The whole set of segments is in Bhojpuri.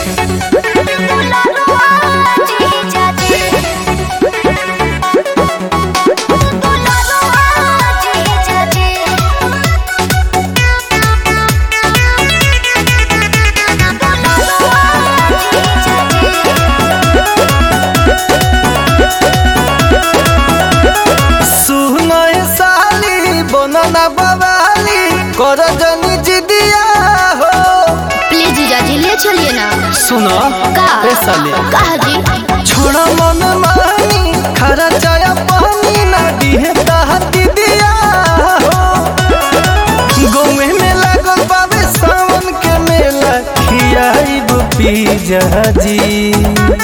सुनय साली बनना बवाली कर जनी जिदिया हो प्लीज जीजा जी ले चलिए ना सुनो का ए साली कहा जी छोड़ा मन मानी खरा चाया पानी ना दिहे ताहती दिया हो गौवे में लागल बाबे सावन के मेला खियाइब पीजा जी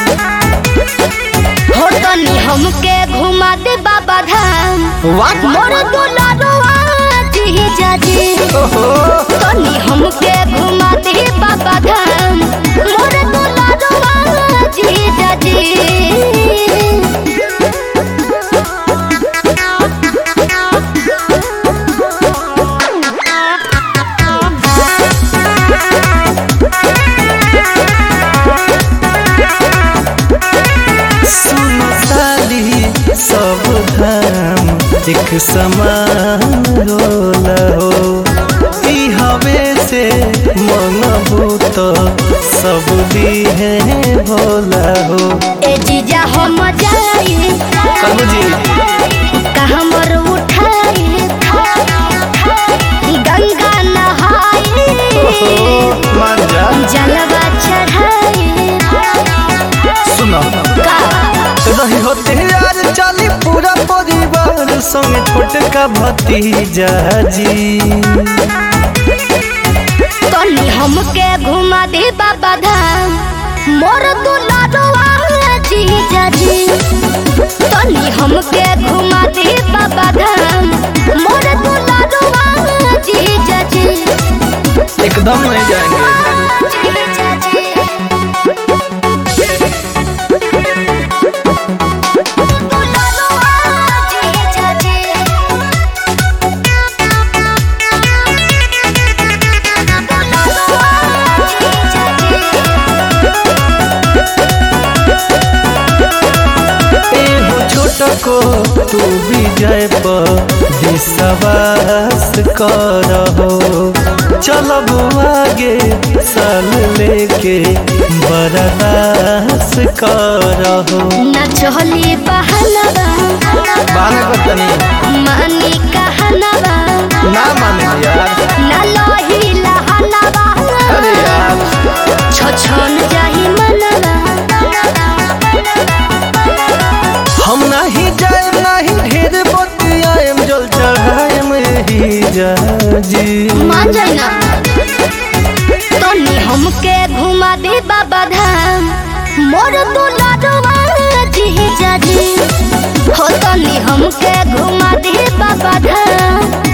हो तनी हमके घुमा दे बाबा धाम वाट मोर दुलारुआ जीजा जी ओहो तनी हमके घुमा दे बाबा धाम मोर दुलारुआ जीजा जी सुन साली सब धाम एक समान होला हो ई हवे से मन भूत सब दिहे भोला हो ए जीजा हम जाई कहू जी कहाँ मोर उठाई गंगा नहाई मान जा जलवा चढ़ाई सुनो का रही होते यार चली पूरा परिवार संग छोटका भतीजा जी तनी हमके घुमा दे बाबा धाम मोर दुलारुआ जीजा जी तनी हमके घुमा दे बाबा धाम मोर दुलारुआ जीजा जी एकदम नहीं जाएंगे जीजा जी दुलारुआ जीजा जी एहो छोटको तू विजय पर विश्वास करहो चलब आगे साल लेके बर्दाश्त करहो न चली बहनवा माने बतनी मानी कहनवा ना माने यार न लोही लहनवा अरे यार छछन जाही मनवा हम नहीं जाए नहीं ढेर बतियाएम जल चढ़ाएम ही जा जी मान जाई ना तनी हमके घुमा दे बाबा धाम मोर दुलारुआ जीजा जी हो तनी हमके घुमा दे बाबा धाम